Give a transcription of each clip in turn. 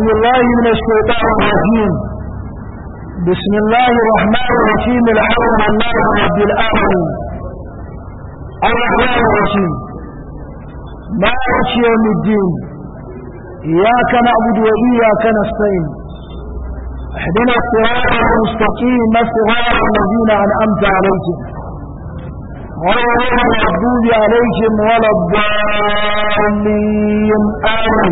بالله من الشيطان الرجيم بسم الله الرحمن الرحيم الحمد لله رب العالمين الرحمن الرحيم مالك يوم الدين إياك نعبد وإياك نستعين اهدنا الصراط المستقيم صراط الذين أنعمت عليهم غير المغضوب عليهم ولا الضالين آمين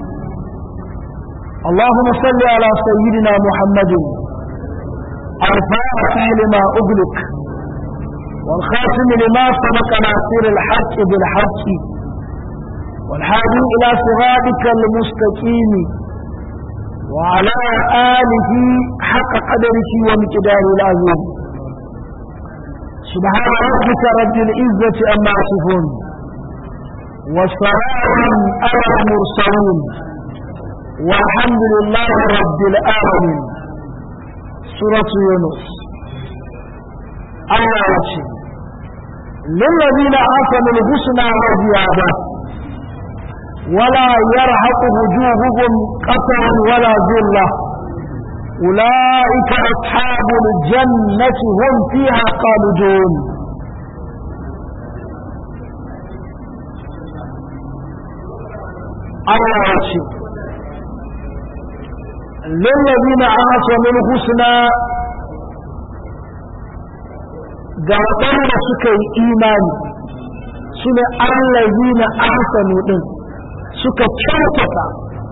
اللهم صل على سيدنا محمد الفاتح لما أغلق والخاتم لما سبق ناصر الحق بالحق والهادي إلى صراطك المستقيم وعلى آله حق قدره ومقداره العظيم سبحان ربك رب العزة أما يصفون وسلام على المرسلين والحمد لله رب العالمين سورة يونس الله يشهد للذين آتوا الحسنى وزيادة ولا يرهق وجوههم قتر ولا ذلة أولئك أصحاب الجنة هم فيها خالدون الله يشهد للذين أحسنوا الحسنى ga waɗanda suka yi imani su ne allazi na ahsanu ɗin suka kyautata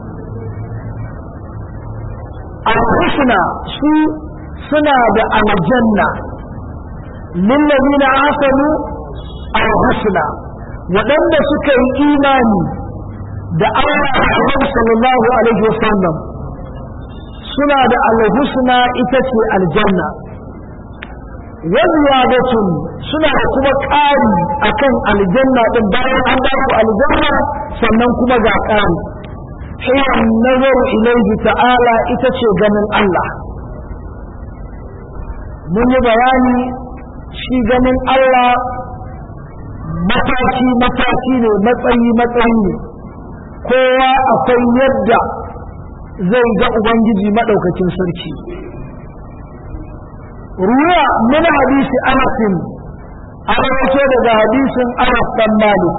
al-husna su suna da aljanna lillazi na ahsanu al-husna waɗanda suka yi imani da Allah sallallahu alaihi wasallam suna da alhusna ita ce aljanna waziyadatun suna da kuma ƙari akan aljanna din bayan an ba ku aljanna sannan kuma ga ƙari hiya nazaru ilaihi ta'ala ita ce ganin Allah mun yi bayani shi ganin Allah mataki mataki ne matsayi matsayi ne kowa akwai yadda zai ga Ubangiji maɗaukacin sarki. Ruwa min hadisi Anasin, an rawato daga hadisin Anas dan Malik.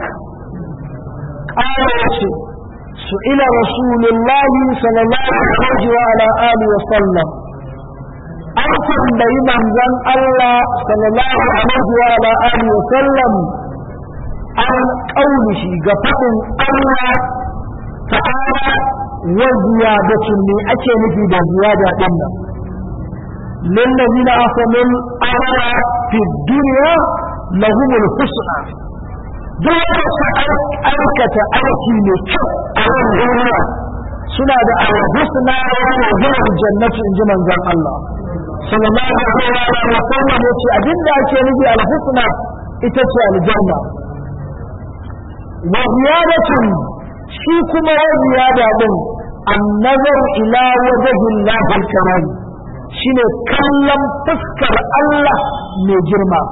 Ƙara ce, su ila Rasulullahi sallallahu alaihi wa ala alihi wa sallam. An tambayi manzon Allah sallallahu alaihi wa ala alihi wa sallam an ƙaunishi ga faɗin Allah ta'ala وزيادة من أكل في زيادة دمنا للذين أصلوا الأمر في الدنيا لهم الحسنى دون أركة أركي لكف على الدنيا سنة الحسنى وهو الجنة إن جمع الله صلى الله عليه وسلم يتي أجل أكل في الحسنى إتتي الجنة وزيادة shi kuma ya ziyada din annazar ila wajhin lahil karam shine kallon fuskar Allah mai girma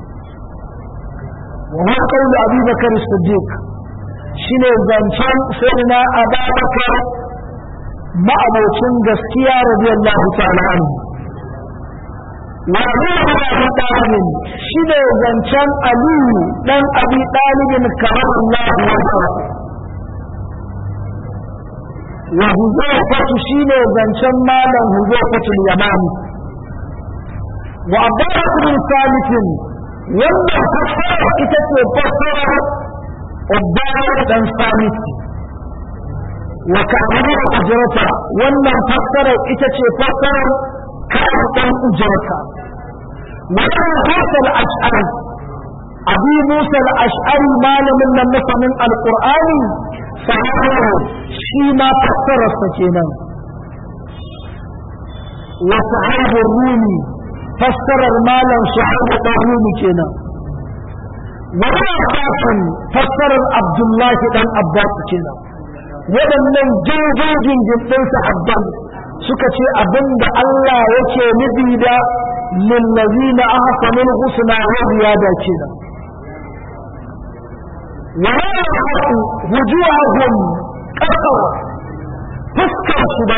wa huwa qawlu Abi Bakar Siddiq shine zancen sayyidina Abu Bakar ma'abocin gaskiya radiyallahu ta'ala anhu wa Abu Talib shine zancen Aliyu dan Abi Talib karamallahu wajhahu wa huzaifatu shine zancen malam huzaifatul yamani wa abdullah bin salihin wannan fassara ita ce fassara abdullah dan salit wa ka'abul ujrata wannan fassara ita ce fassara ka'ab dan ujrata wa musa al-ash'ari abi musa al-ash'ari malamin nan masanin alqur'ani sahabu shi ma fassararsa kenan wa sahabu rumi fassarar malam sahabu dan rumi kenan wa abbasin fassarar abdullahi dan abbas kenan waɗannan jirgin jirgin sahabban suka ce abinda Allah yake nufi da lillazina ahsanul husna wa ziyada kenan ولا يحق وجوههم قصر fuskar su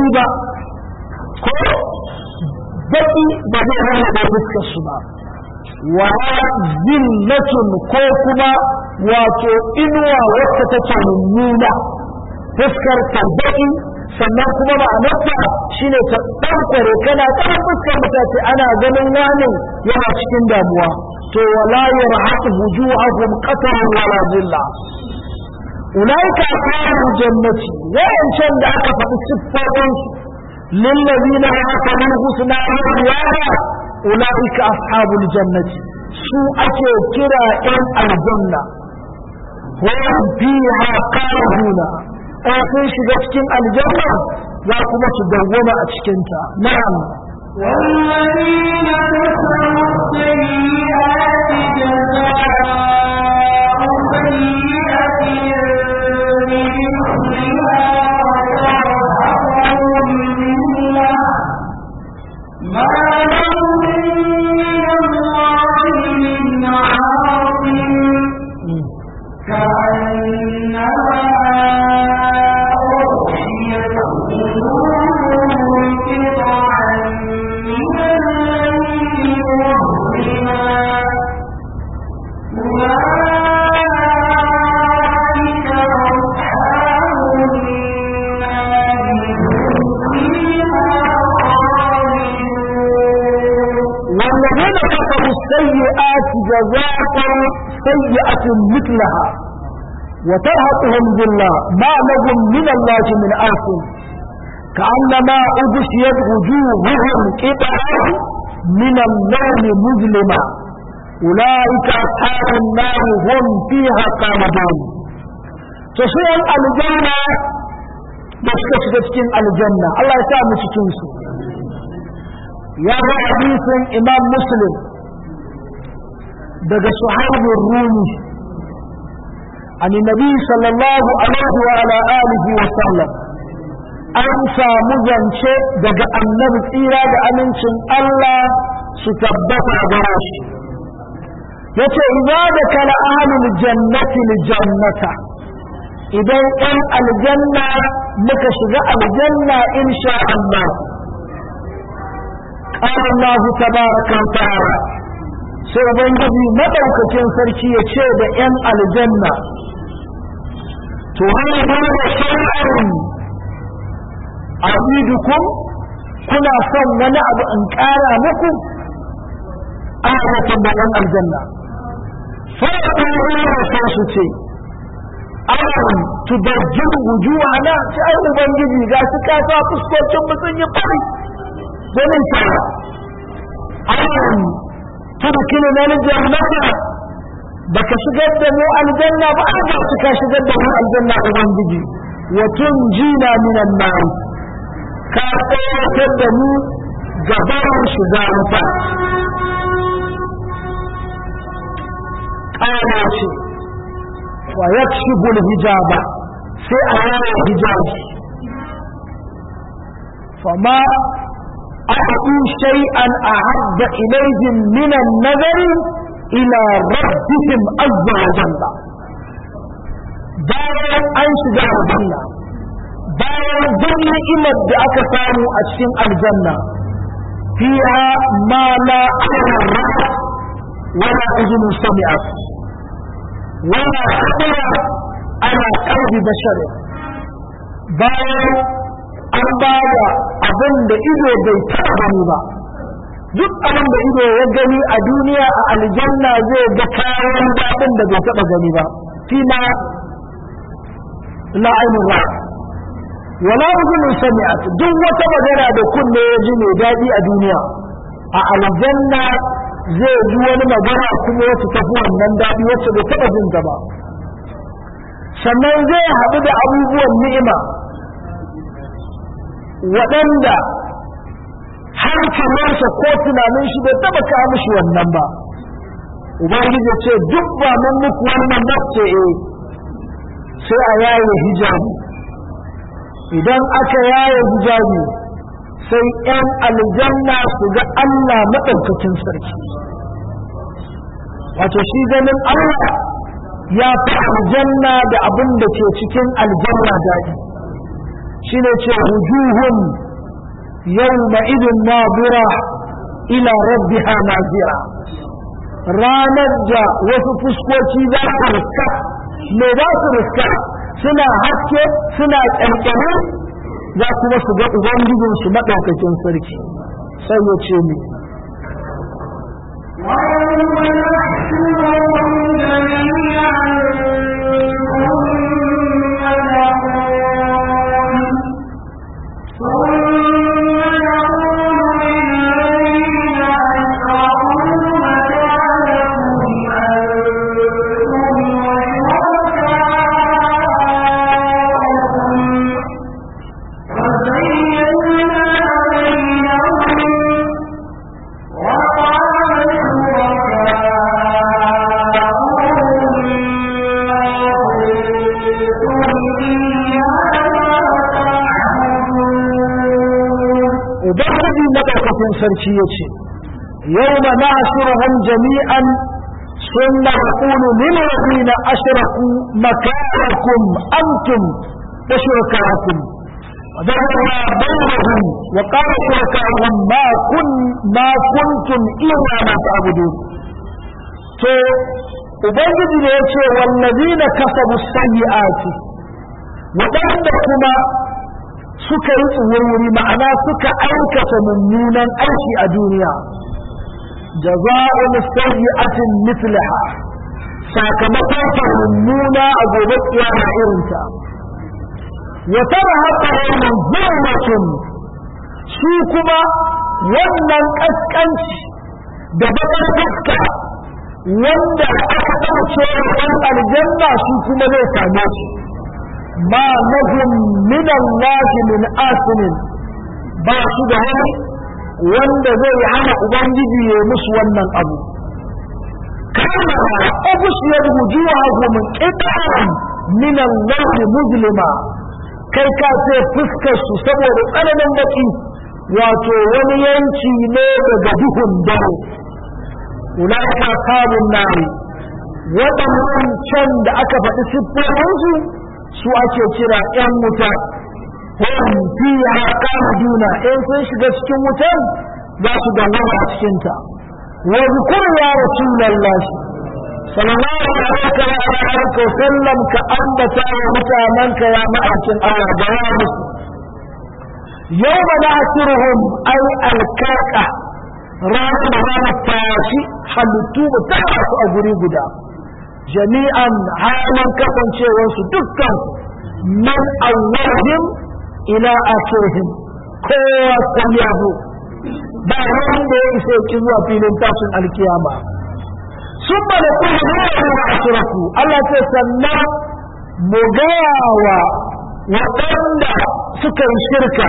baki ba ko baki ba zai hana da fuskar su ba wala zillatun ko kuma wato inuwa wacce take mummuna fuskar ta baki sannan kuma ma'anarta shine ta ɗaukare kana kan fuskar mutace ana ganin wani yana cikin damuwa to wala yarhaqu wujuhahum qatarun wala zilla ulaika ashabul jannati wa'ancan da aka faɗi siffofin su lillazina hasanu husna wa ziyada ulaika ashabul jannati su ake kira ɗan aljanna hum fiha khaliduna in sun shiga cikin aljanna za kuma su dawwama a cikinta na'am والذين كفروا السيئات جزاء سيئة بمثلها وترهقهم ذلة ما لهم من الله من عاصم كأنما أغشيت قلوبهم قطعا من الليل مظلما أولئك أصحاب النار هم فيها خالدون والذين كفروا السيئات جزاء سيئة مثلها وترهقهم ذلة ما لهم من الله من عاصم كأنما أغشيت وجوههم قطعا من النار مظلما أولئك أصحاب النار هم فيها خالدون تصير الجنة بس cikin aljanna Allah ya sa mu cikin su ya ga hadisin imam muslim daga sahabin rumi an nabi sallallahu alaihi wa ala alihi wa sallam an samu zance daga annabi tsira da amincin Allah su tabbata gare shi yace idza da kala ahlul jannati lil jannata idan ɗan aljanna muka shiga aljanna insha Allah قال الله تبارك وتعالى sai ubangiji madaukakin sarki ya ce da 'yan aljanna to hana da shari'arun abidukum kuna son wani abu in ƙara muku a haka da 'yan aljanna sai a sai su ce an tubajjin wujuwa na ci ai ubangiji ga su kasa fuskocin mu sun yi fari domin shara an tudkinu na jannata baka shigar da mu aljanna ba an ba ka shigar da mu aljanna ubangiji wa tunjina minan nar ka tsayatar da mu gaban shiga wuta ƙara ce wa yakshibu hijaba sai a yaya hijabi fama أعطوا شيئا أحب إليهم من النظر إلى ربهم عز وجل bayan an shiga aljanna bayan duk ni'imar da aka samu a cikin aljanna fiha ma la ra'at wala uzunun sami'at wala khabara ala qalbi bashar bayan an ba da abin da ido bai taɓa gani ba duk abin da ido ya gani a duniya a aljanna zai ga kayan daɗin da bai taɓa gani ba fi ma la ainihin ra wala uzunin sami'at duk wata magana da kunne ya ji mai daɗi a duniya a aljanna zai ji wani magana kuma wacce tafi wannan daɗi wacce bai taɓa jin ta ba sannan zai haɗu da abubuwan ni'ima waɗanda hankalinsa ko tunanin shi bai taba kawo mishi wannan ba ubangiji ce duk ba mun muku wannan ba ce eh sai a yaye hijabi idan aka yaye hijabi sai ‘yan aljanna su ga Allah maɗaukakin sarki wato shi ganin Allah ya fi aljanna da abin da ke cikin aljanna daɗi shine ce wujuhun yawma idin nadira ila rabbiha nazira ranar da wasu fuskoki za su riska me za su riska suna haske suna ƙyanƙyani za kuma su ga ubangijinsu maɗaukakin sarki sai ya ce ni ويوم نحشرهم جميعا ثم نقول ثم نقول للذين أشركوا مكانكم أنتم وشركاؤكم فزينا بينهم وقال شركاؤهم ما كنتم إيانا تعبدون ubangiji maɗaukakin sarki ya ce yau ma na ashiruhum jami'an sun na haƙulu lilladina ashraku makanakum antum wa shurakakum وذكرنا بينهم وقال شركاؤهم ما كن ما كنتم إيانا تعبدون to ubangiji da ya ce wallazina kasabu sayyi'ati waɗanda kuma suka yi tsuwurwuri ma'ana suka aikata mummunan aiki a duniya jaza'un sayyi'atin mithlaha sakamakon ta mummuna a gobe kiyama irinta wa tarhaqahum zulmatun su kuma wannan kaskanci da bakar fuska wanda aka ɗauke wa ɗan aljanna su kuma zai same su ma lahum min Allah min asinin ba su da wani wanda zai hana ubangiji ya musu wannan abu kama ubusiyar wujuhahum qitan min Allah muzlima kai ka ce fuskar su saboda tsananin baki wato wani yanki ne daga duhun dare ulaika sabun nari waɗannan can da aka faɗi siffofinsu su ake kira ‘yan wuta, hum fiha juna in sun shiga cikin wutan za su dangana a cikinta. Wa zukur ya Rasulallah sallallahu alaihi wa sallam ka ambata wa mutanenka ya ma'aikin Allah da ya musu. Yau ma na asiruhum ai alkaka ranar da ranar tashi halittu mu ta su a guri guda. jami'an halin kasancewarsu dukkan man awwahim ila akhirihim kowa san ya zo ba wanda ya isa ki zuwa filin tashin alkiyama sun ba da kuma nuna ashiraku Allah ce sannan mu gaya wa waɗanda suka yi shirka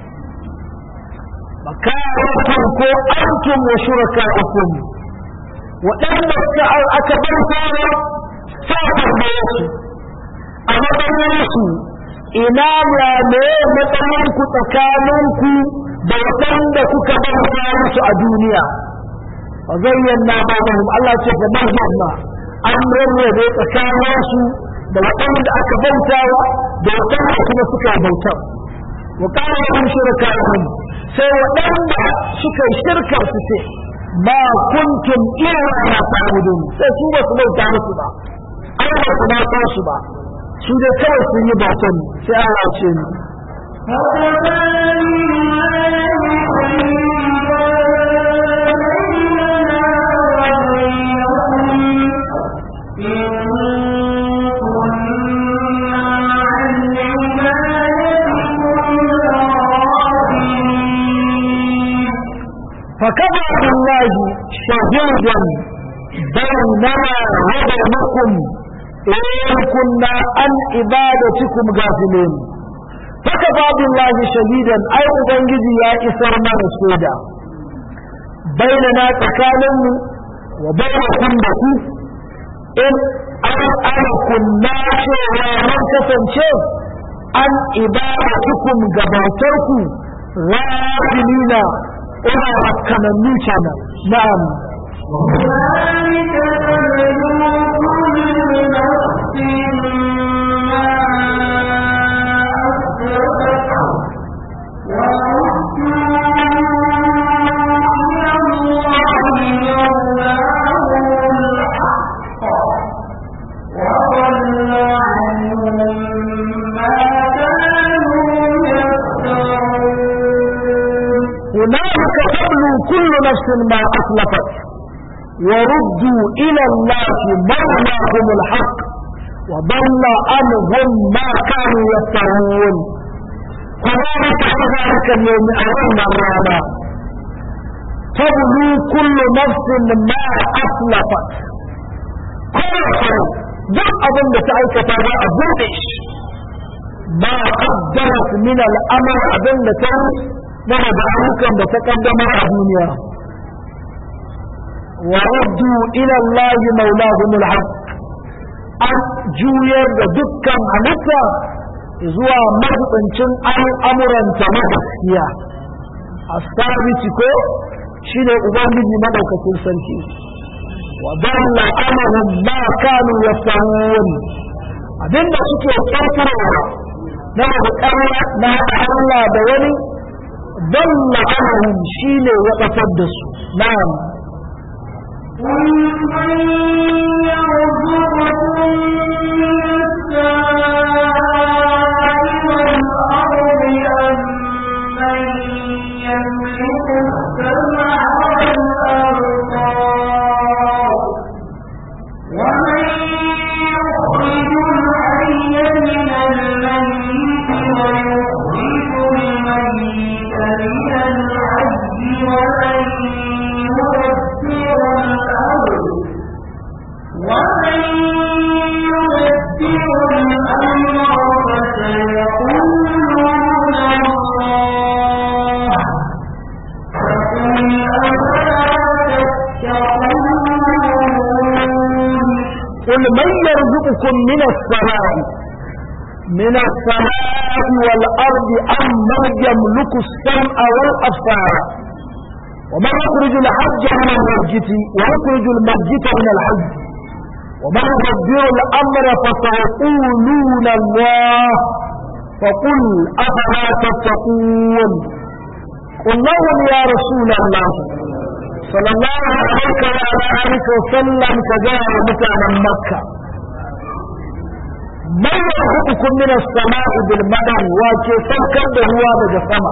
makarakun ko antum wa shuraka'ukum waɗanda suka aka bar fara safar da yasu a matsayinsu ina ya ne matsayinku tsakaninku da waɗanda kuka bar fara su a duniya fa zayyana ba'dahum Allah ce fa bayyana an rarrabe tsakaninsu da waɗanda aka bautawa da waɗanda kuma suka bauta wa kana lahum shuraka'uhum sai waɗanda suka shirkar su ce ma kuntum iyana ta'budun sai su ba su bauta musu ba an ba su ba su ba su dai kawai sun yi bautan sai Allah ce ni فكفى بالله شهيدا بيننا وبينكم إن كنا عن عبادتكم غافلين فكفى بالله شهيدا أي أبنجي يا إسر من السودة بيننا تكالم وبينكم بكو إن أنا كنا شيئا من كسنشي عن عبادتكم غباتركم غافلين ina rakkanannu kenan na'am ذلك تبلو كل نفس ما أسلفت كل نفس ما أسلفت وردوا إلى الله مولاهم الحق وضل عنهم ما كانوا يفترون كذلك ذلك اليوم أمام الرابع تبلو كل نفس ما أسلفت كل شيء duk abin da ta aikata za a buɗe shi ba qaddarat min al-amal abin da ta daga da ayyukan da ta kaddamar a duniya wa raddu ila Allah maulahum al-haq an juyar da dukkan halitta zuwa mazubancin al'amuranta na gaskiya asabiti ko shine ubangiji madaukakin sarki wa dalla amahum ma kanu yafahun abinda suke kirkirowa na bukara na Allah da wani dalla amahum shine ya batar da su na'am قل من يرزقكم من السماء والأرض أم من يملك السمع والأبصار ومن يخرج الحي من الميت ويخرج الميت من الحي ومن يدبر الأمر ومن يدبر الأمر فسيقولون الله فقل أفلا تتقون قل من يرزقكم من السماء من السماء والأرض أم من يملك السمع والأبصار ومن يخرج الحج من المسجد ويخرج المسجد من الحج ومن يدبر الأمر فسيقولون الله فقل أفلا تتقون قل لهم يا رسول الله صلى الله عليه وعلى آله وسلم كجاء متعنا مكة من يرزقكم من السماء بالمدن وكي سوكر هو daga sama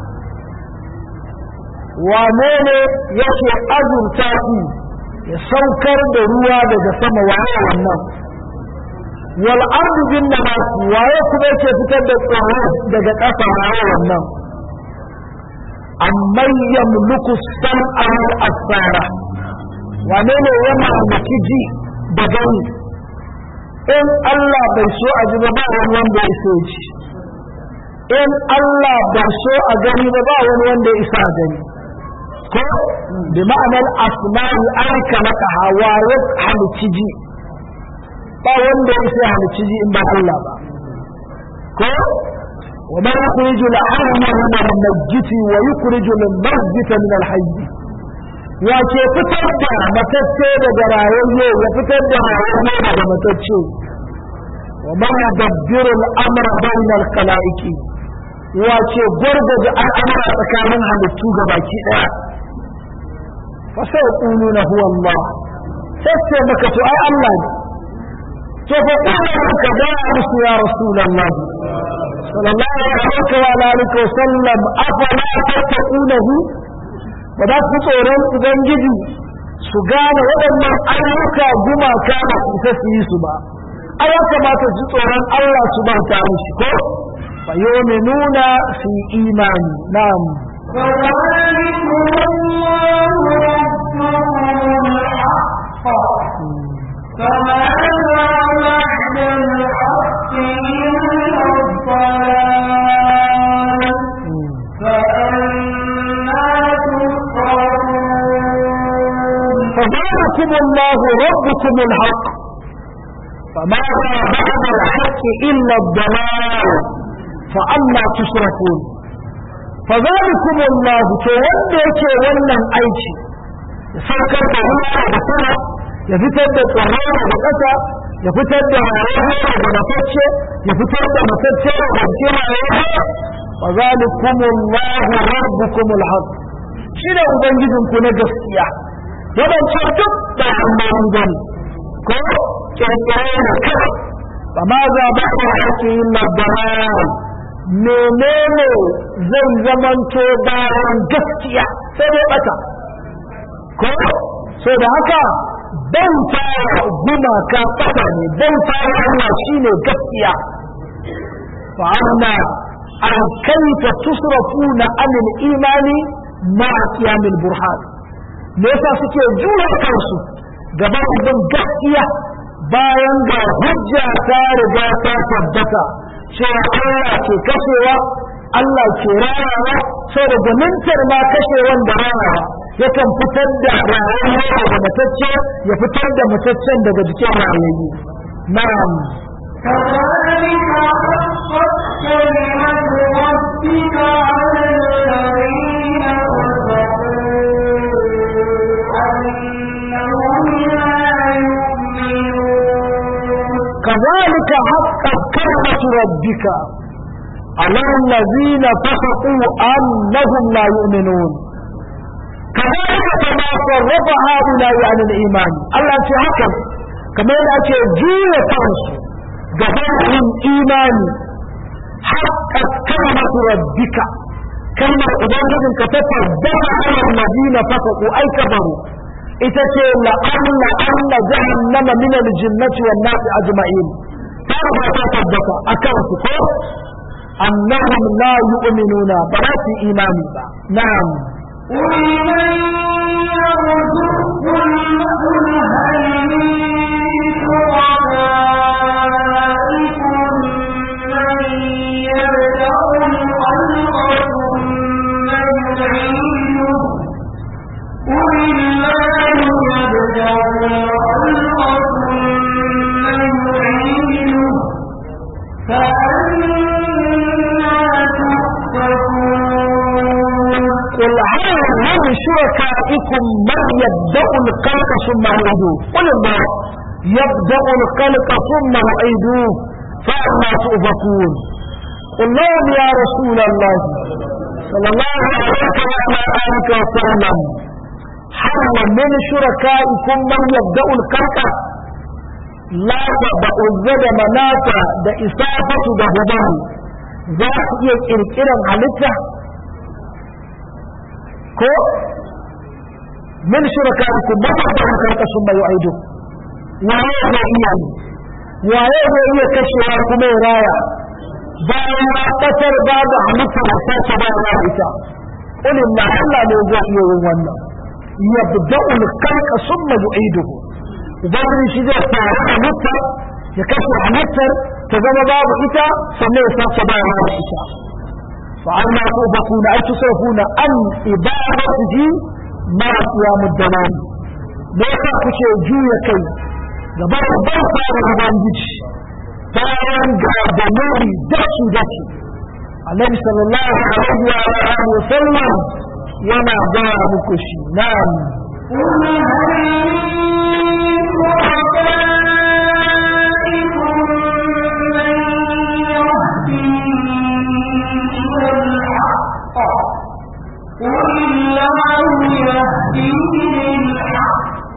wane ne yake azurta ku ya saukar da ruwa daga sama waye wannan wal ardu bin nabati waye kuma yake fitar da tsoro daga ƙasa waye wannan amman yamluku sam'a wal absara wane ne ya mallaki ji da gani in Allah bai so a ji ba ba wani wanda ya so ji in Allah bai so a gani ba ba wani wanda ya isa a gani ko bi ma'anar asma'i an kalaka hawa ya halici ji ba wanda ya isa halici ji in ba Allah ba ko وما يخرج الحي من الميت ويخرج الميت من الحي wace fitar da matacce daga rayayye ya fitar da rayayye daga matacce wa ma yadabbiru al-amra bayna al-khalaiqi wace gurgurda al'amura tsakanin halittu gabaki daya fa sai quluna huwa Allah sai sai maka to ai Allah ne to fa quluna ka da musu ya rasulullah صلى الله عليه وعلى آله وسلم أفلا تتقونه وذا فتوران ubangiji su gane waɗannan ayyuka gumaka ba su isa su yi su ba a ya kamata su tsoron Allah su ba ta mishi ko fa yu'minuna fi imani na'am فذلكم الله ربكم الحق فماذا بعد الحق إلا الضلال فأنا تصرفون فذلكم الله ربكم الحق فماذا بعد الحق إلا الضلال فأنا تصرفون فذلكم الله توليك ولن أيتي يسركر بهنا بسنة يفتد الطهارة بقسة يفتد رayuwa da matacce ya fitar da matacce da cikin rayuwa فذلكم الله ربكم الحق shine ubangijinku na gaskiya wadancan duk da hannun gani ko kirkire da kai ba ma za ba da haƙi illa dalal menene zai zamanto bayan gaskiya sai dai bata ko so da haka bauta gumaka bata ne bauta Allah shine gaskiya fa anna an kaifa tusrafuna anil imani ma qiyamil burhan me yasa suke jura kansu gaban bin gaskiya bayan ga hujja ta riga ta tabbata cewa Allah ke kashewa Allah ke rayawa sau da gwanintar ma kashewan da rayawa yakan fitar da rayuwa daga matacce ya fitar da mataccen daga jikin rayayyu na'am كذلك حقت كلمة ربك على الذين كفروا أنهم لا يؤمنون كذلك حقت كلمة ربك على الذين فسقوا أنهم لا يؤمنون كذلك كما صرف هؤلاء عن الإيمان الله في حكم كما يأتي جيل فرس جهنم إيماني حقت كلمة ربك كلمة أبangijin ka ta tabbata ala alladhina fasaqu ay kafaru ita ce la anna anna jahannama min al-jinnati wan nasi ajma'in ta ba ta tabbata akan su ko annahum la yu'minuna ba za su imani ba na'am قل من يرزقكم قل هل من شركائكم من يبدأ الخلق ثم يعيده قل الله يبدأ الخلق ثم يعيده فأنا تؤفكون قل هل من شركائكم من يبدأ الخلق ثم يعيده قل الله يبدأ الخلق ثم يعيده فأنا تؤفكون قل لهم يا رسول الله صلى الله عليه وعلى آله وسلم هل من شركائكم من يبدأ الخلق لا da manata da isafatu da hubaru za su iya kirkiran halitta ko min shurakaikum ba ta da karka sun bayu aido waye zai iya yi waye zai iya kashewa kuma ya raya bayan ya batar ba da halitta da sace ba ya ita ulin na Allah ne zai iya yin wannan yabda'ul khalqa summa yu'iduhu ubangiji shi zai fara halitta ya kashe halittar ta zama babu ita sannan ya sace ba ya ita فعما توفقون أي تصرفون عن إبادته مع قيام الدوام ليس كشي جوية كي gabar ban fara ubangiji bayan ga dalili dashi dashi annabi sallallahu alaihi wa alihi wa sallam yana ga muku shi na'am قل هل من شركائكم من يهدي إلى الحق قل الله يهدي للحق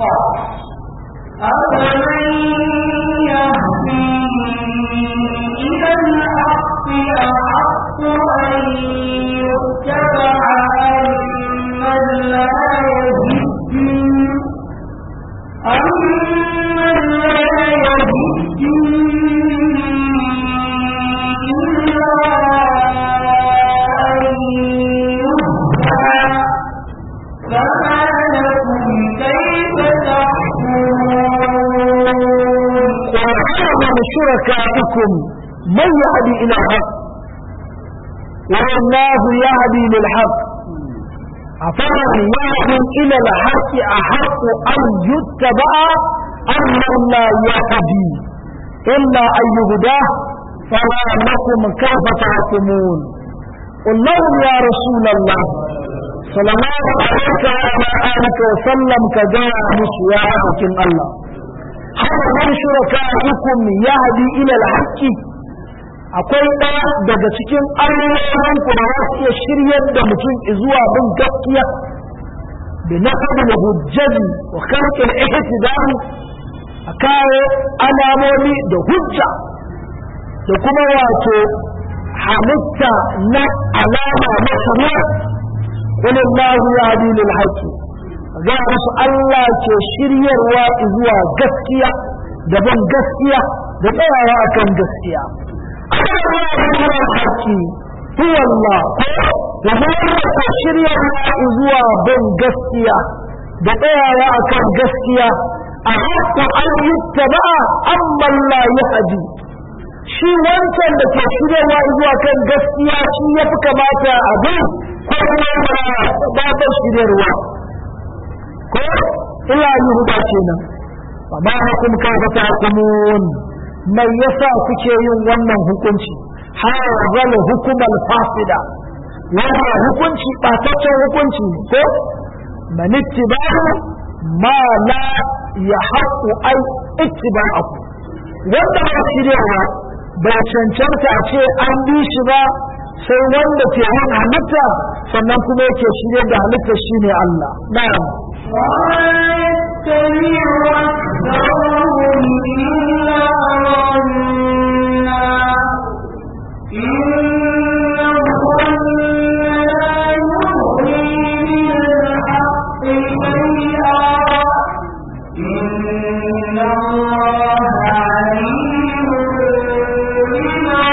أفمن يهدي إلى الحق أحق أن يتبع أمن لا يهدي أمن لا يهدي إلا أن يهدى فما لكم كيف تحكمون وعلم شركائكم من يهدي إلى الحق والله يهدي للحق أفمن يهدي إلى الحق أحق أن يتبع أم من لا يهدي إلا أن يهداه فما لكم كيف تحكمون قل لهم يا رسول الله صلى الله عليه وعلى آله وسلم كجاء مسيا الله هل من شركائكم يهدي إلى الحق akwai ɗaya daga cikin ayoyin ku da za su iya shiryar da mutum zuwa bin gaskiya da na da hujjaji wa kalkin ihtidal a kawo alamomi da hujja da kuma wato halitta na alama na shari'a qul Allahu yahdi lil haqq ga musu Allah ke shiryarwa zuwa gaskiya da ban gaskiya da tsayawa akan gaskiya Allah haƙƙi huwa Allah wa huwa ke shiryarwa zuwa ban gaskiya da tsayawa akan gaskiya a haƙƙo an yuttaba amma la yahdi shi wancan da ke shiryarwa zuwa kan gaskiya shi ya fi kamata abin ko kuma ba ba shiryarwa ko illa yi huda kenan amma hukum kaifa tahkumun mai yasa kuke yin wannan hukunci hazal hukumal fasida wannan hukunci bataccen hukunci ko man ittiba'u ma la yahqu ay ittiba'u wanda ba shiryawa ba cancanta a ce an bi shi ba sai wanda ke yin halitta sannan kuma yake shirye da halitta shine Allah na'am ويتبع أكثرهم إلا ظنا إن الظن لا يغني من الحق شيئا إن الله عليم بما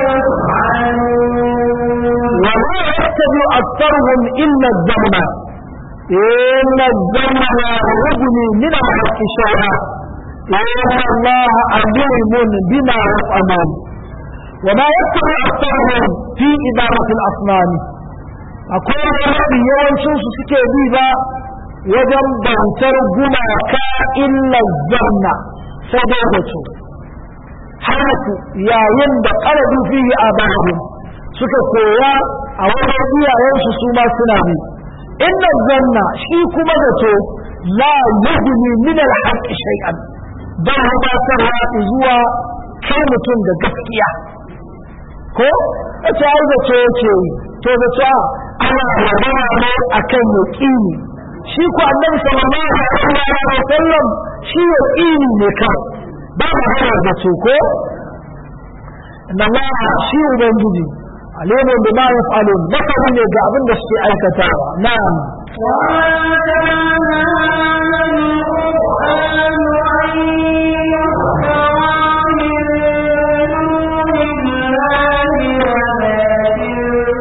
يفعلون ولا يتبع أكثرهم إلا الظن إن الظن لا يغني من الحق شيئا إن الله عليم بما يفعلون وما يتبع أكثرهم في إدارة الأصنام أقول ربي yawancin su suke bi ba wajen bautar gumaka illa zanna sai dai da su haka yayin da qaladu fihi abahum suka koya a wajen iyayensu su ma suna bi inna zanna shi kuma zato la yughni min al-haqq shay'an ba gabatarwa zuwa kai mutum da gaskiya ko a ce ai zato yake yi to zato ana magana ne akan yaqini shi ko annabi sallallahu alaihi wa sallam shi yaqini ne kawai ba magana zato ko inna Allah shi ubangiji alimun bima yaf'alun masani ne ga abin da suke aikatawa na'am وما كان هذا القرآن أن يفترى من دون الله ولكن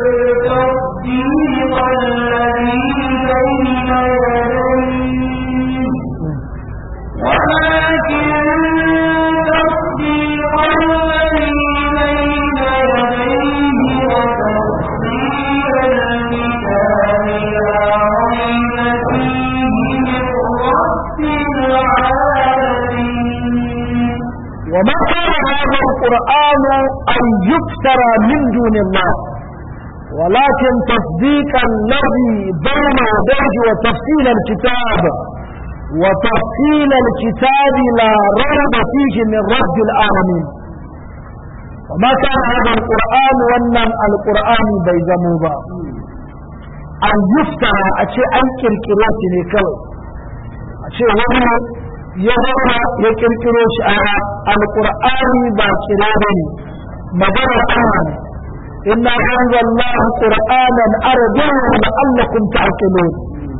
تصديق الذي بين يديه ولكن تصديق الذي بين يديه وتفصيل الكتاب لا ريب فيه من رب العالمين وما كان هذا القرآن أن يفترى من دون الله ولكن تصديق الذي بين يديه وتفصيل الكتاب وتفصيل الكتاب لا ريب فيه من رب العالمين وما كان هذا القرآن ونن القرآن بيزموبا أن يفترى أشياء أن كركرات نكوي أشياء وهو يظهر يكركروش القرآن باكرا بني مدر أمان إنا أنزلناه قرآنا عربيا لعلكم تعقلون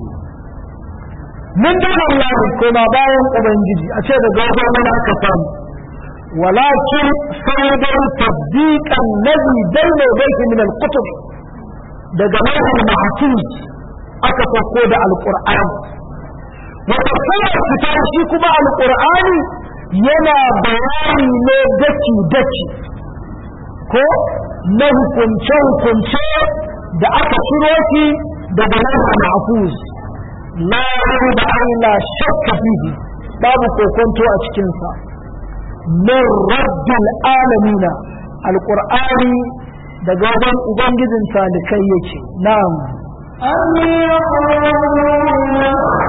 من دون الله كما باين أبنجي أشياء غوضا من أكفان ولكن سيدا تصديق الذي بين يديه من الكتب دجمال المحفوظ أكفقود القرآن وتفسير الكتاب shi kuma alqur'ani yana bayani ne daki daki ko na hukunce hukunce da aka ciro shi daga nan mahfuz la da Allah shakka fihi babu kokonto a cikin sa min rabbil alamin alqur'ani daga wajen ubangijin talikai yake na'am أم يقولون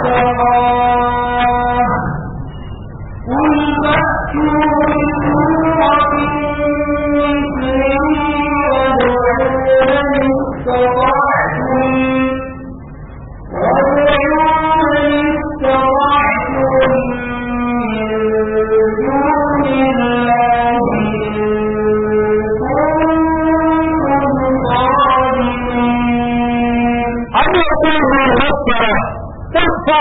افتراه قل فأتوا بسورة مثله وادعوا من استطعتم وادعوا من استطعتم من دون الله إن كنتم صادقين أم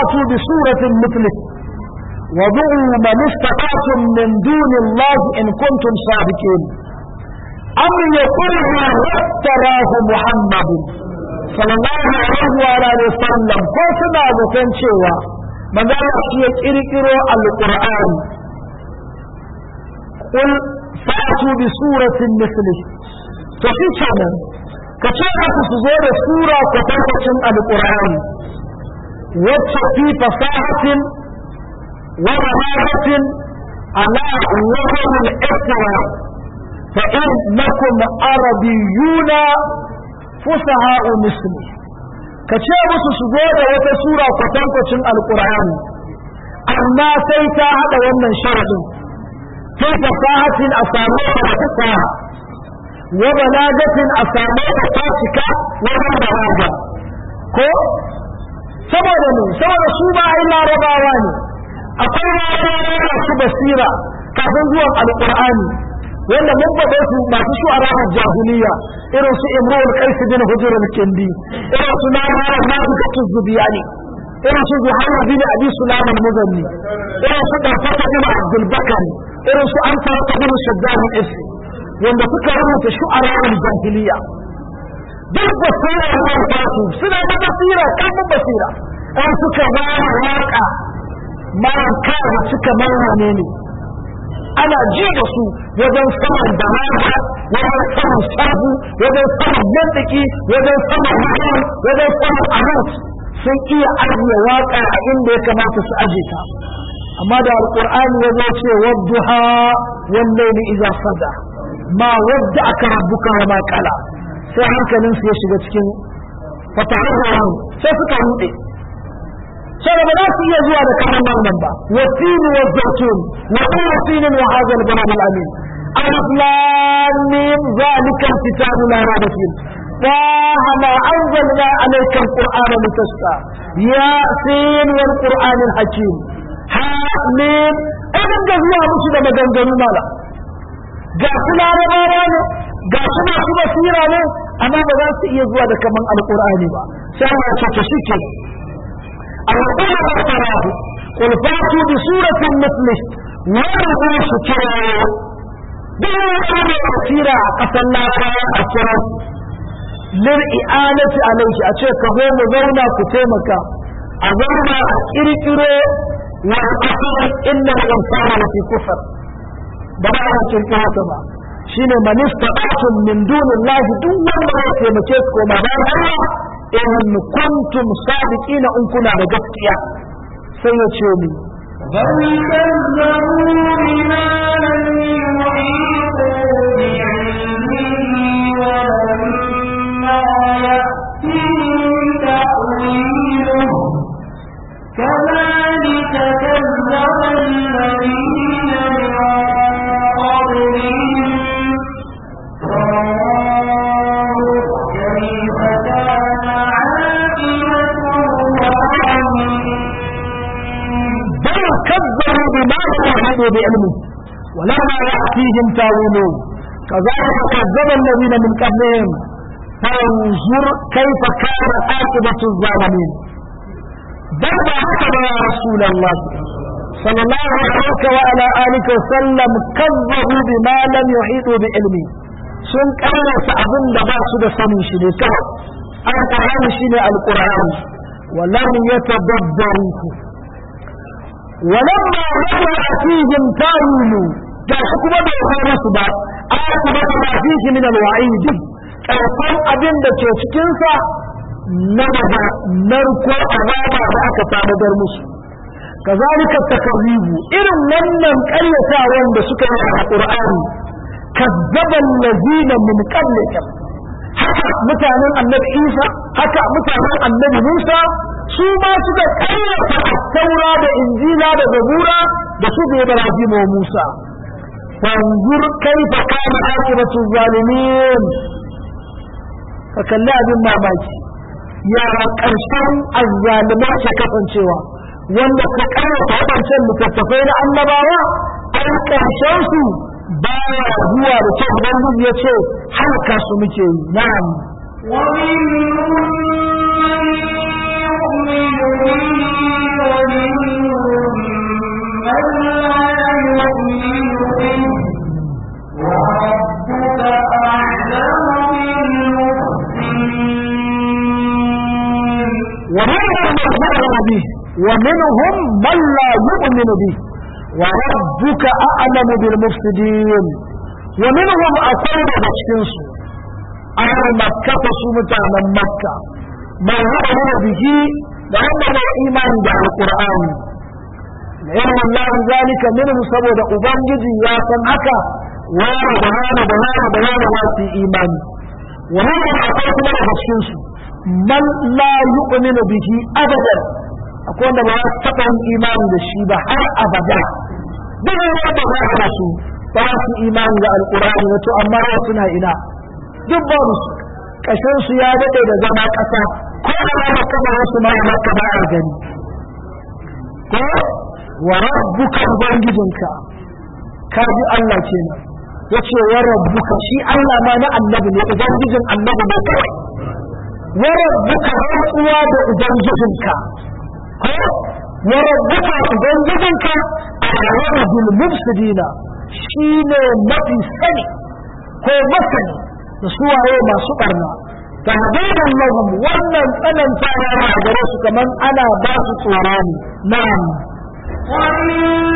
فأتوا بسورة مثله وضعوا من استطعتم من دون الله إن كنتم صادقين أم يقولوا افتراه محمد صلى الله عليه وعلى وسلم كوسنا وتنشيوا من ذلك يكركروا القرآن قل فأتوا بسورة مثله ففي كمان كتابة تزور سورة كتابة القرآن وفي فصاحة ومهارة على وجه الإسراء فإنكم عربيون فصحاء مثلي كتابة تزور وتسورة كتابة القرآن أما سيتا هذا ومن شرط في فصاحة أسامة فصاحة وبلاغة أسامة فاسكة ومن بلاغة ko saboda ne saboda su ba ai larabawa ne akwai larabawa masu basira kafin zuwan alqur'ani wanda mun faɗe su masu shu'ara jahiliya irin su imrul qais bin hujr al-kindi irin su nahara nafiqatu zubiyani irin su zuhair bin abi sulam al-muzanni irin su darfata bin abdul bakari irin su anta bin shaddad al-isi wanda suka rubuta shu'ara al-jahiliya duk basira da tasu suna da basira kan basira an suka ba waka ma kai suka marwane ne ana ji da su wajen saman da wajen saman sabu wajen saman mantiki wajen saman mahimman wajen saman arut sun iya ajiye waka a inda ya kamata su aje ta amma da alqur'ani ya zo ce wadduha wallahi idza sada ma wadda aka rabbuka wa ma qala sai hankalin su ya shiga cikin fatahar sai suka rude sai ba za su iya zuwa da kaman wannan ba wasin wa zaitun wa qasin wa hadha al-balad al-amin alif lam mim zalika al-kitabu la rayba fihi طه ما أنزلنا عليك القرآن لتشقى ياسين والقرآن الحكيم حامين إذن جزوها مشي da maganganu mala ga su larabawa ne ga su masu basira ne amma ba za su iya zuwa da kaman alkur'ani ba sai Allah ce to shike alqur'ani ba tarahu qul fatu bi suratin mithlihi wa rabu shukra duk wani basira a kasan larabawa a kira lil i'anati alayhi a ce ka zo mu zauna ku taimaka a zauna a kirkiro wa asara inna al-insana lafi kufr ba ba a cikin haka ba shine man istata'tum min dunillahi duk wanda ya taimake su koma bayan Allah in kuntum sadiqina in kuna da gaskiya sai ya ce ni بل كذبوا بما لم يحيطوا بعلمه ولما يأتيهم تأويله كذلك كذب الذين من قبلهم فانظر كيف كان عاقبة الظالمين بل كذبوا بما لم يحيطوا بعلمه ولما يأتيهم تاويله كذلك كذب الذين من قبلهم فانظر كيف كان عاقبة الظالمين بل هكذا يا رسول الله صلى الله عليه وعلى آله وسلم كذبوا بما لم يحيطوا بعلمه sun karasa abin da ba su da sanin shi ne kawai alƙur'ani shi ne alƙur'ani walam yatadabbaruhu walamma lamma fihim tawilu da shi kuma bai fara su ba aka ba ma fihi min alwa'id karfan abin da ke cikin sa na daga narko azaba da aka tanadar musu kazalika takarribu irin wannan ƙaryatawan da suka yi a Qur'ani kazzaba allazina min qablikum haka mutanen annabi Isa haka mutanen annabi Musa su ma suka ƙaryata taura da injila da zabura da su da Ibrahim wa Musa fanzur kaifa kana akibatu zalimin ka kalli abin mamaki yara ƙarshen azzalimai ke kasancewa wanda ka karanta waɗancan littattafai na annabawa an ƙarshen su baya zuwa da kyau ubangiji ya ce halaka su muke yi na'am ومنهم من يؤمن به ومنهم من لا يؤمن به وربك أعلم بالمفسدين ومنهم من يؤمن به ومنهم من لا يؤمن به وربك أعلم بالمفسدين ومنهم أقول بشكنس أهل مكة سمتا من مكة من يؤمن به لأنه إيمان بعد القرآن لأن الله ذلك منه سبب أبنجي يا سمعك وانا بهانا بهانا بهانا واسي إيمان ومنهم أقول بشكنس man la yu'minu bihi abadan akwai wanda ba za su taɓa yin imani da shi ba har abada duk wanda ba za su ba za su imani da alƙur'ani wato amma ba suna ina duk ba su kashin su ya daɗe da zama ƙasa ko da ba kama wasu ma ba ka ba a gani ko wa rabbuka ubangijinka ka ji Allah kenan yace wa rabbuka shi Allah ma na annabi ne ubangijin annabi ne kawai وربك رأوا بأجنجزنك وربك أجنجزنك أعلم بالمفسدين شين مفي سني هو مسني نسوى هو ما سؤرنا تهديدا لهم وانا انا انفعنا مع جرس كمان انا باس صوراني نعم وإن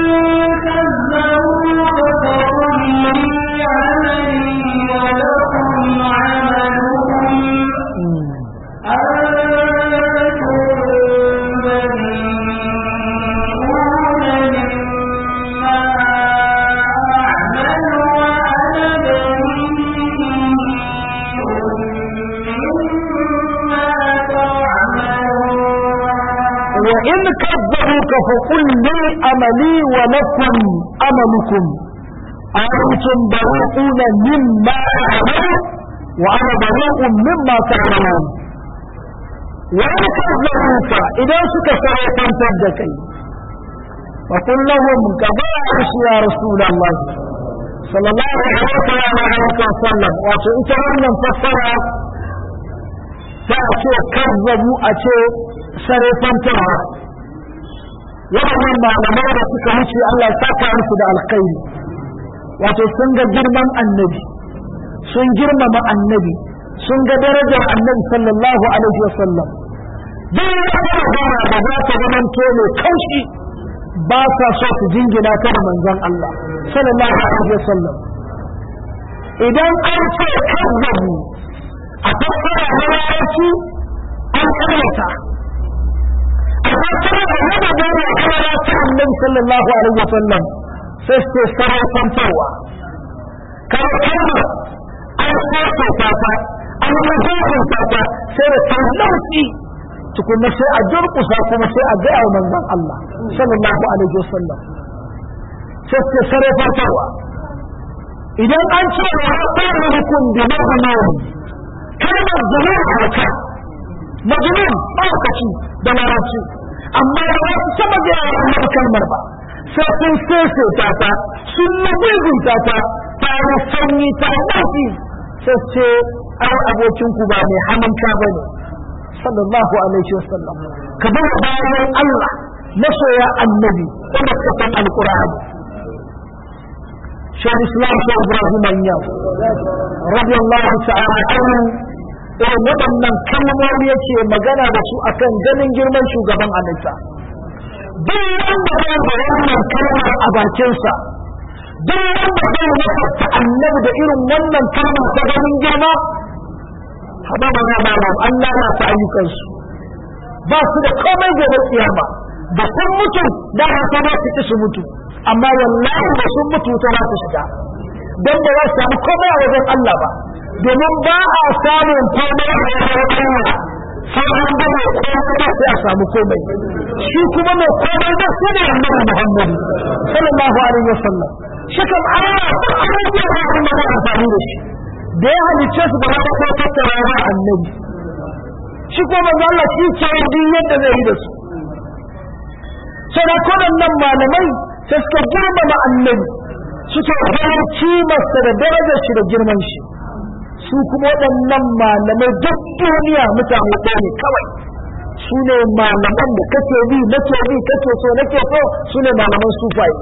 كذبوك فقل لي عملي ولكم عملكم وإن كذبوك فقل لي أملي ولكم أملكم أنتم بريئون مما أعمل وأنا بريء مما تعملون وإن كذبوك إذا سكسر فانتدك فقل لهم كبائس يا رسول الله صلى الله عليه وسلم وسئتهم فسر فأتي كذبوا أتي sarrafantarwa waɗannan malamai da suka wuce Allah ya saka musu da alkhairi wato sun ga girman annabi sun girmama annabi sun ga darajar annabi sallallahu alaihi wasallam duk wata magana da za ta zamanto mai kaushi ba sa so su jingina ta da manzon Allah sallallahu alaihi wasallam idan an ce kazzabu a fassara na larabci an karyata النبي صلى الله عليه وسلم سيستي سرعة فوى كان كلمة أن سيستي تاتا أن مزاق تاتا سيرة تنوتي تكون نفسي أجرق ساكو نفسي أدعى من ذن الله صلى الله عليه وسلم سيستي سرعة فوى إذا أنت وعطان لكم بمغنون كلمة جميع حركات مجنون أوكتي دلاراتي amma da ba su saba gaya wannan kalmar ba sai sun sese ta ta sun nagugunta ta ta yi sanyi ta dafi sai ce ai abokin ku ba mai hamanka ba ne sallallahu alaihi wasallam ka bar bayan Allah masoya annabi wanda suka san alqur'ani شيخ الاسلام شيخ ابراهيم النياس رضي الله تعالى عنه irin waɗannan kalmomi yake magana da su akan ganin girman shugaban halitta duk wanda zai da wannan kalmar a bakinsa duk wanda zai nasarta annabi da irin wannan kalmar ta ganin girma haɗa ba na malam an lalata ayyukansu ba su da komai gobe tsiyama da sun mutu da haka ba su ci su mutu amma wallahi da sun mutu ta za su shiga don ba za su samu komai a wajen Allah ba domin ba a samun komai a wajen Allah sai an gama komai da sai a samu komai shi kuma mai komai da su ne annabi Muhammad sallallahu alaihi wasallam shi kan Allah ba a rage da abin da amfani da shi da ya halicce su ba za ta tattara ba annabi shi kuma manzo Allah shi ke yin yadda zai yi da su sai da kodannan malamai sai suka girmama annabi suka gano kimarsa da darajar shi da girman shi su kuma waɗannan malamai duk duniya mutane ɗaya ne kawai su ne malaman da kake bi nake bi kake so nake so su ne malaman sufaye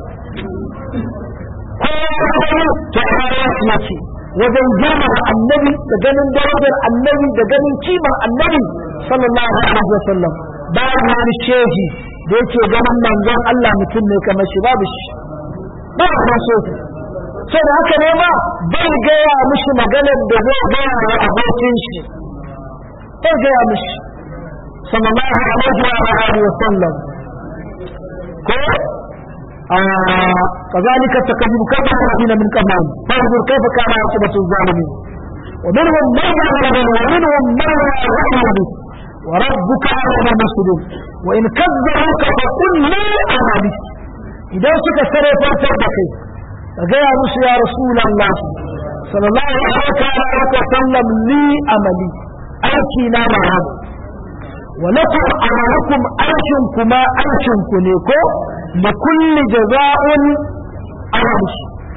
kowa ta ya ce wajen girmama annabi da ganin darajar annabi da ganin kimar annabi sallallahu alaihi wasallam babu wani shehi da yake ganin manzon Allah mutum ne kamar shi babu shi ba a so sai da haka ne ma bai gaya mishi maganar da zai gaya wa abokin shi bai gaya mishi sallallahu alaihi wa alihi wasallam ko كذلك تكذب كفر الذين من قبلهم فانظر كيف كان عاقبة الظالمين ومنهم من يعلم ومنهم من لا يعلم وربك أعلم المفسدين وإن كذبوك فقل لي أعلم إذا سك سرى فاتبك فجاء موسى يا رسول الله صلى الله عليه وسلم لي أملي أيكي نام هذا ولكم أمركم أيشنكما أيشنكنيكو لكل جزاء أرمش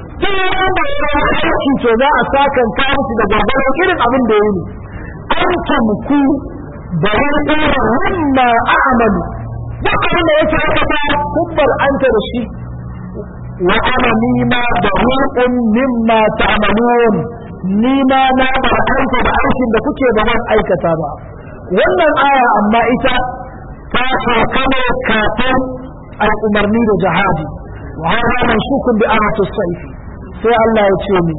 aiki to za a sakan ka musu da gwargwaron irin abin da yi an tamku da wani mimma a'malu duk abin da yake aka ta kubbar anta da shi wa ana nima da hulqun mimma ta'malun nima na ba anta da aikin da kuke ba ban aikata ba wannan aya amma ita ta sauka ne kafin al'umarni da jihadi wa hada mansukun bi ayati sayf sai Allah ya ce ni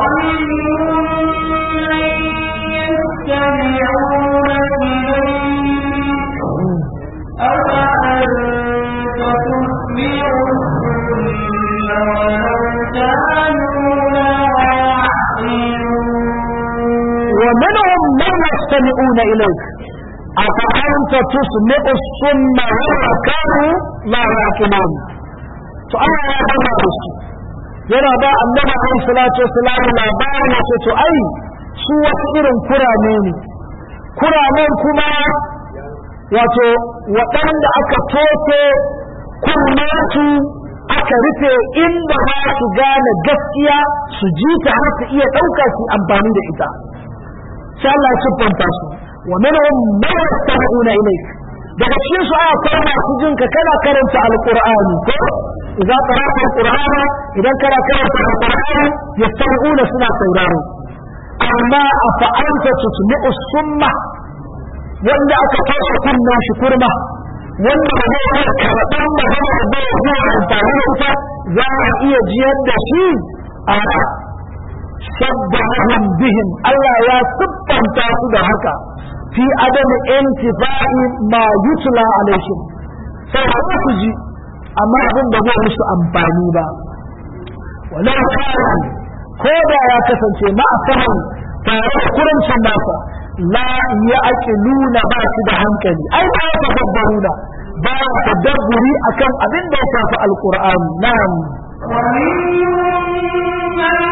ومنهم من يستمعون إليك أفأنت تسمع الصم ولو كانوا لا يعقلون فأنا يا الله yana ba annabi alaihi salatu wassalam labarin ce to ai su wasu irin kurame ne kuramen kuma wato waɗanda aka toke kurmansu aka rufe inda za su gane gaskiya su ji ta har su iya ɗauka su amfani da ita sai Allah ya siffanta su wa minhum man yastami'una ilayk daga cikin su aya kai masu jin ka kana karanta alqur'ani ko idza qara'ta alqur'ana idan kana karanta alqur'ani yastami'una suna sauraro amma afa anta tusmi'u summa wanda aka toshe kunnan shi kurma wanda ba zai iya karɓar magana da zai iya amfani da ita za a iya jiyar da shi a shabbahum bihim Allah ya siffanta su da haka fi adam intifa'i ma yutla alaihim sai ba su ji amma abin da zai musu amfani ba walau kana ko da ya kasance ma asahan tare da kurancin nasa la ya aqiluna ba su da hankali ai ba ya tadabbaruna ba ya tadabburi akan abin da ya shafi alqur'ani na'am ومنهم من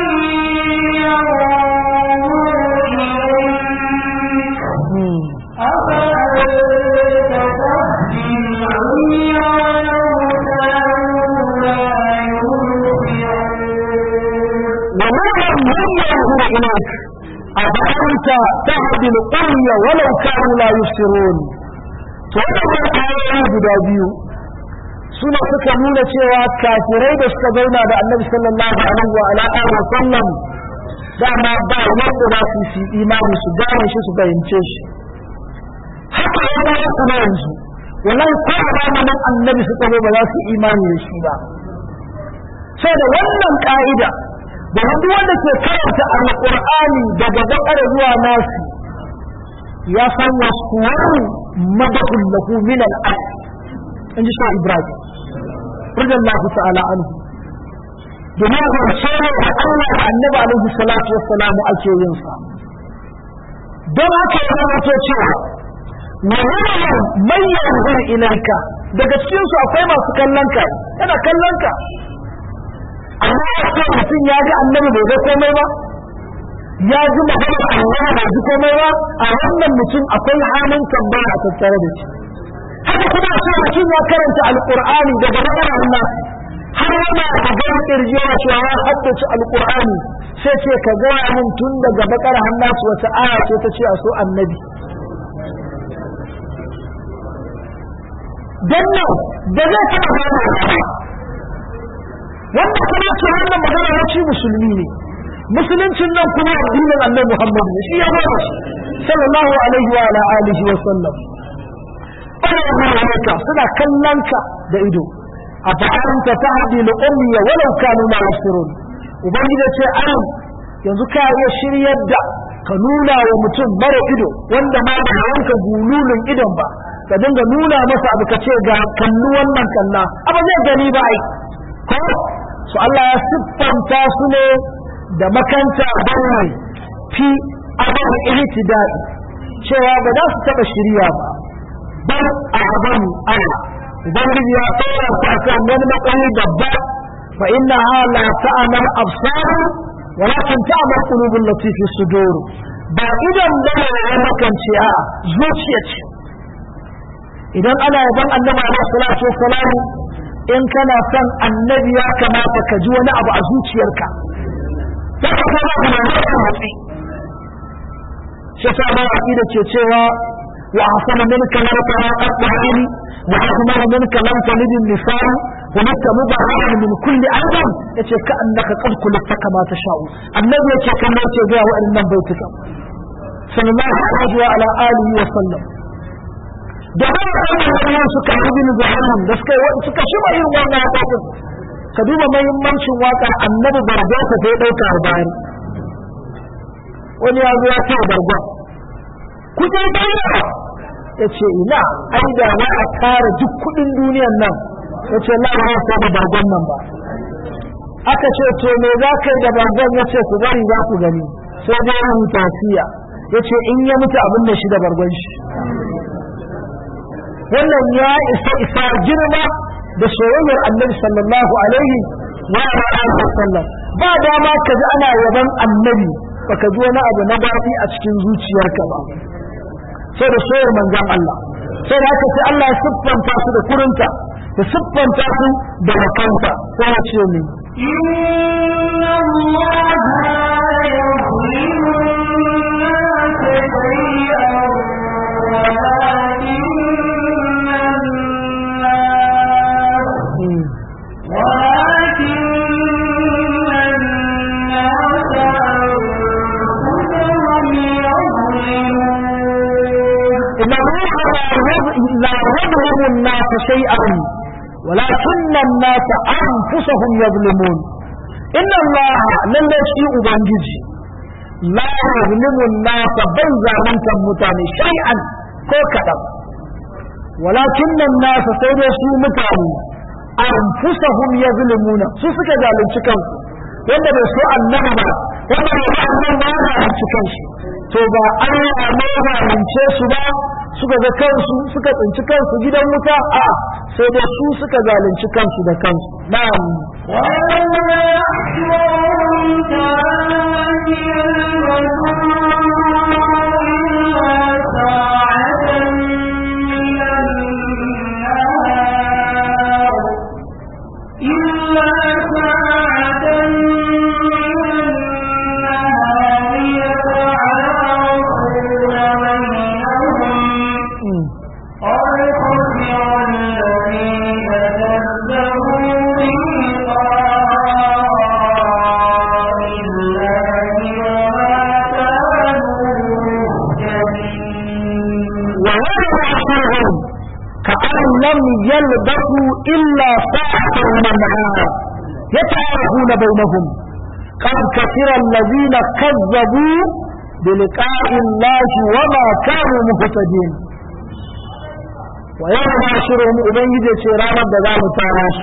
ومنهم من ينظر إليك أفأنت تهدي القرية ولو كانوا لا يبصرون wannan ayoyi guda biyu suna suka nuna cewa kafirai da suka zauna da annabi sallallahu alaihi wa ala alihi wa sallam dama ba wanda za su yi imani su gane shi su fahimce shi haka ya ba kuma yanzu wallahi ko a zamanin annabi su tsaro ba za su imani da shi ba sai da wannan ka'ida da duk wanda ke karanta alqur'ani daga bakara zuwa nasi ya san wasu madahul lahu min al-ard in ji shi ibrahim radiyallahu ta'ala anhu domin zance ne da Allah da annabi alaihi salatu wassalam ake yin sa don haka ya zama to cewa wannan man yanzur ilaika daga cikin su akwai masu kallon ka yana kallon ka amma a ce mutum ya ga annabi bai ga komai ba ya ji magana Allah bai ji komai ba a wannan mutum akwai halin tambaya a tattare da shi haka kuma a ce mutum ya karanta alqur'ani daga magana Allah har yana da gan kirji yana cewa ya haddace alqur'ani sai ce ka gaya min tun daga bakar hannasu wata aya ce ta ce a so annabi don nan da zai taɓa gane ba wanda kuma ce wannan magana na ci musulmi ne musuluncin nan kuma addinin annabi Muhammad ne shi ya bada shi sallallahu alaihi wa ala alihi wa sallam ana haka suna kallon ka da ido a fa'anta tahdi li ummi walau kanu ma yasirun ubangiji ce an yanzu ka iya shiryar da ka nuna wa mutum mara ido wanda ma ba yanka gululun idon ba ka dinga nuna masa abu ka ce ga kallu wannan kalla abu zai gani ba ai ko su Allah ya siffanta su ne da makanta bayan fi abin ihtidai cewa ba za su taba shirya ba bar a abin Allah ubangiji ya tsaya ta kan wani matsayi babba fa inna la ta'amal absar walakin ta'amal qulubul lati fi sudur ba idan da ya makance a zuciya ce idan ana yaban annabi alaihi salatu wassalam in kana son annabi ya kamata ka ji wani abu a zuciyarka ta ka kama kuma da matsi shi sa ba da ke cewa wa hasana minka lam tara qat'ani wa hasana minka lam talid an-nisaa wa mata mubarak min kulli adam yace ka annaka qad kulta kama tasha'u annabi yace kan yace ga wa'annan baituka sallallahu alaihi wa ala alihi wa sallam da haka suka ibn zuhanan da suka suka shi yin wannan waƙoƙin ka duba muhimmancin waƙa annabi bargo ka sai ɗauka a bayan wani ya zo ya ce bargo ku je bayan ya ce ina ai da za a kara duk kuɗin duniyan nan ya ce na ba sai da bargon nan ba aka ce to me za ka yi da bargon ya ce ku bari za ku gani sai dai ya huta siya ya ce in ya mutu abin da shi da bargon shi wannan ya isa isa girma da soyayyar annabi sallallahu alaihi wa alihi wasallam ba dama ka ji ana yaban annabi baka ji wani abu na daɗi a cikin zuciyarka ba sai da soyar manzon Allah sai da haka sai Allah ya siffanta su da kurinta ya siffanta su da makanta sai ya ce ni إن الله لا يظلم الناس شيئا ولكن الناس ولكن الناس أنفسهم يظلمون إن الله لا يظلم الناس شيئا ولكن الناس أنفسهم يظلمون إن الله لن يشيء بانجيجي لا يظلم الناس بل ظالمت متاني شيئا كوكدا ولكن الناس سيدسوا متاني أنفسهم يظلمون سوسك ذلك kansu wanda bai so annabi ba wanda bai so annabi ba ya halicci kanshi to ba Allah ne ya halince su ba suka ga kansu suka tsinci kansu gidan wuta a sai dai su suka zalunci kansu da kansu na'am ويوم يحشرهم كأن إلا ساعة من النهار إلا ساعة من النهار يتعارفون بينهم Mm. قد خسر الذين كذبوا بلقاء الله وما كانوا مهتدين ويوم يحشرهم كأن لم يلبثوا إلا ساعة من النهار يتعارفون بينهم قد كثر الذين كذبوا بلقاء الله وما كانوا مهتدين ويوم يحشرهم أبنجد سيرانا بذلك تعاش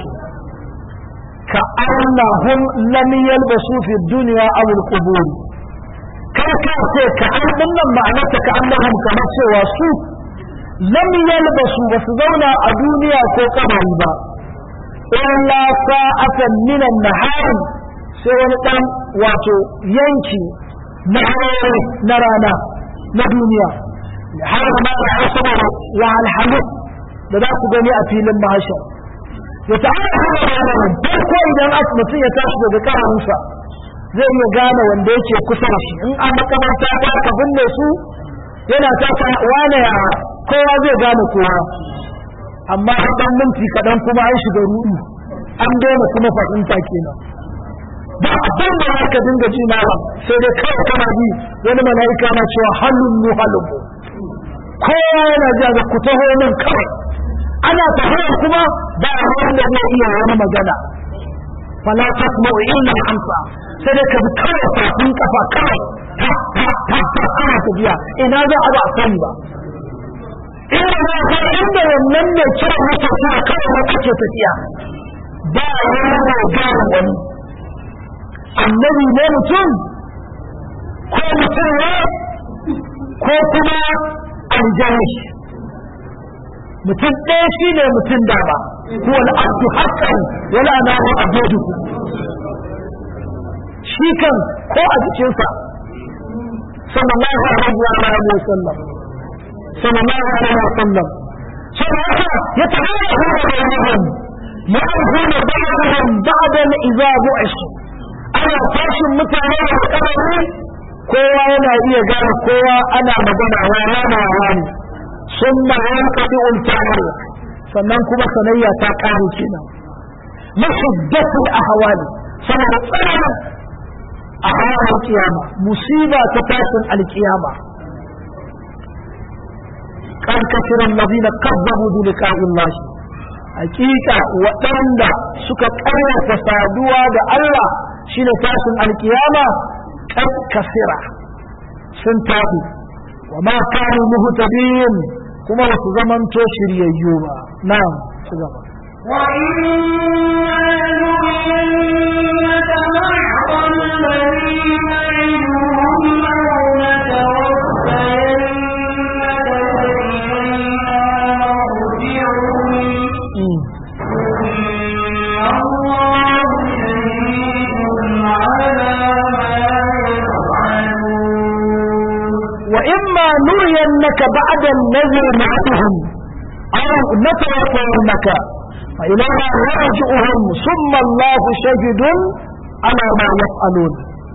كأنهم لم يلبسوا في الدنيا أو القبور kar ka ce ka an dinnan ma'anarta ka annahum kamar cewa su lam yalbasu ba su zauna a duniya ko kabari ba illa sa'atan min an-nahar sai wani dan wato yanki na aure na rana na duniya har ma da saboda wa alhamu da za ku gani a filin mahashar ya ta'ala ko idan mutum ya tashi daga karansa zai iya gane wanda yake kusa da shi in an makamanta ta ka binne su yana ta wane ya kowa zai gane kowa amma a ɗan minti kaɗan kuma an shiga ruɗu an daina kuma fahimta kenan ba abin da za ka dinga ji malam sai dai kawai kana ji wani mala'ika na cewa halun mu halun mu kowa yana ji ga ku taho nan kawai ana tafiya kuma ba wanda zai iya wani magana fala tasma'u illa amsa sai dai ka bi kawai tafin kafa kawai ta ta ta ta ana tafiya ina za a ba a sani ba inda za ka inda wannan ne kira masa sa kawai na kake tafiya ba wani mai gane wani annabi ne mutum ko mutum ne ko kuma aljani mutum ɗaya shi ne mutum dama ko wani abdu hakan wala na wa abudu shi kan ko a jikinsa sallallahu alaihi wa alihi wa sallam sallallahu alaihi wa sallam saboda ya tabbata bainahum يعرفون بعضهم بعضا إذا بعثوا ana tashin mutane da kamari kowa yana iya gane kowa ana magana rana na rani sun ma yankaɗi ultahar sannan kuma sanayya ta ƙare kenan mashiddatul ahwali saboda tsananin a hawan kiyama musiba ta tashin alkiyama kan kafiran ladina kazzabu bi liqa'i hakika waɗanda suka ƙaryata saduwa da Allah shine tashin alkiyama kan kasira sun tafi wa ma kanu muhtadin kuma ba su zamanto shiryayyu ba na'am su gaba وإما نرينك بعد النذر معهم أو نتوفينك فإلينا نرجعهم ثم الله شهد على ما يفعلون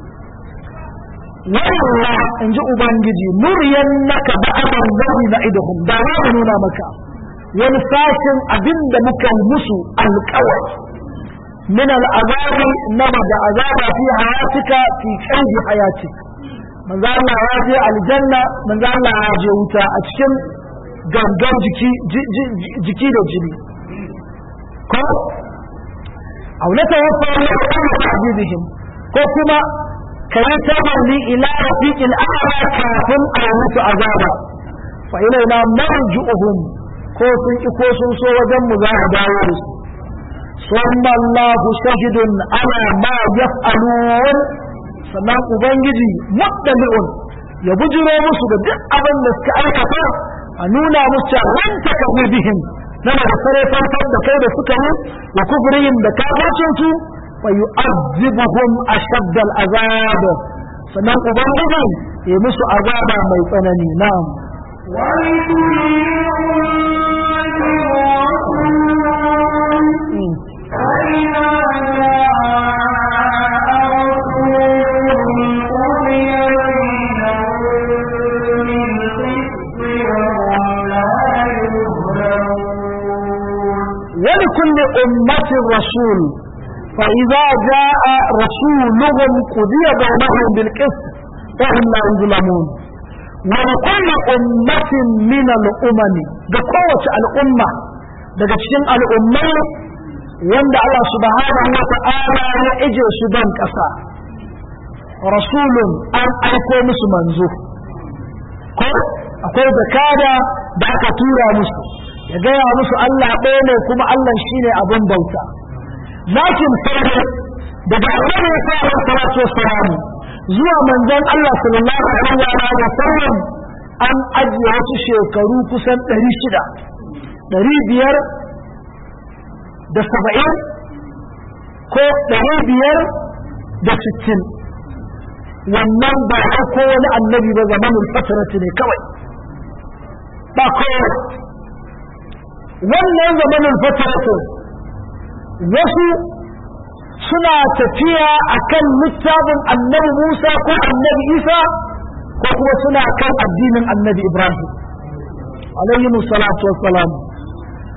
والله إن جاء بانجي نرينك بعد النذر نعدهم دعوانا مكا ونفاشن أبند مكا المسو الكوي من العذاب نمد عذاب في حياتك في قلب حياتك manzo Allah ya je aljanna manzo Allah ya je wuta a cikin gangan jiki jiki da jini ko aulata wasu Allah ta azizihim ko kuma kai tabarni ila rafiqil a'la kafin a musu azaba fa ilaina marju'uhum ko sun ki ko sun so wajen mu za a dawo da su summa Allahu shahidun ala ma yaf'alun sannan ubangiji muddali'un ya bujiro musu da duk abin da suka aikata a nuna musu cewa ran takarri bihim na da sare farkar da kai da suka yi wa kufrihim da kafircin su wa yu'azzibuhum ashadda al'azab sannan ubangiji ya musu azaba mai tsanani na'am ولكل أمة رسول فإذا جاء رسولهم قضي بينهم بالقسط وهم لا يظلمون ولكل أمة من الأمم بقوة الأمة daga cikin al'ummai wanda Allah subhanahu wa ta'ala ya ije su ban ƙasa rasulun an aiko musu manzo ko akwai zakada da aka tura musu ya gaya musu Allah ɗaya ne kuma Allah shi ne abin bauta lakin sai daga annabi sallallahu alaihi wasallam zuwa manzon Allah sallallahu alaihi wa sallam an ajiye wasu shekaru kusan 600 ɗari biyar da saba'in ko ɗari biyar da sittin wannan ba ko wani annabi ba zamanin fatarati ne kawai ba kowa wannan zamanin fatarati wasu suna tafiya akan littafin annabi Musa ko annabi Isa ko kuma suna kan addinin annabi Ibrahim alayhi salatu wassalam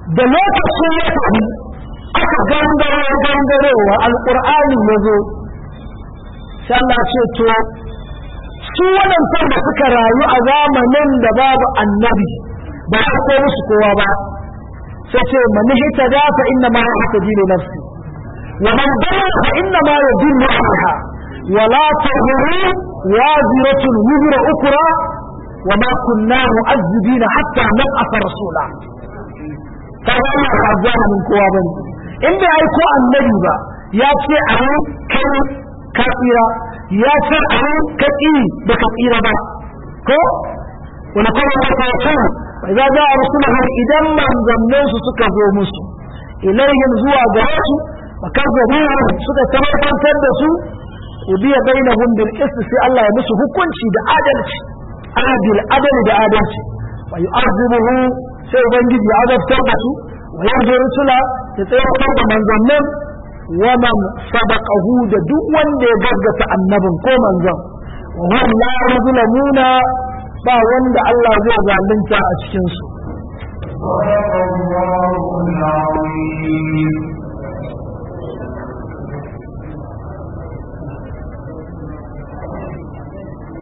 da lokacin ya tafi aka gangaro gangarowa alƙur'ani ya zo sai Allah ce to su waɗancan da suka rayu a zamanin da babu annabi ba a ko musu kowa ba sai ce man hita da fa inna ma yahtaji li nafsi wa man dalla fa inna ma yadillu alaiha wa la tadhuru waziratun wizra ukra wa ma kunna mu'azzibina hatta nab'atha rasula kaga Allah ba zamanin kowa bane in bai aiko annabi ba ya ce a kai ka tsira ya ce a ka tsiri da ka tsira ba ko wani kuma ya ta ce bai za za a rusuluhum idan manzannin su suka zo musu ilayhim zuwa ga su makazzabuhum suka tabbatar da su ubiya bainahum bil qist sai Allah ya musu hukunci da adalci adil adali da adalci wa yu'azibuhu sai ubangiji ya azabtar da su wa yanzu rusula ya tsayar da manzannin wa man sabaqahu da duk wanda ya gaggata annabin ko manzon wa hum la yuzlamuna ba wanda Allah zai zalunta a cikin su صدق الله العظيم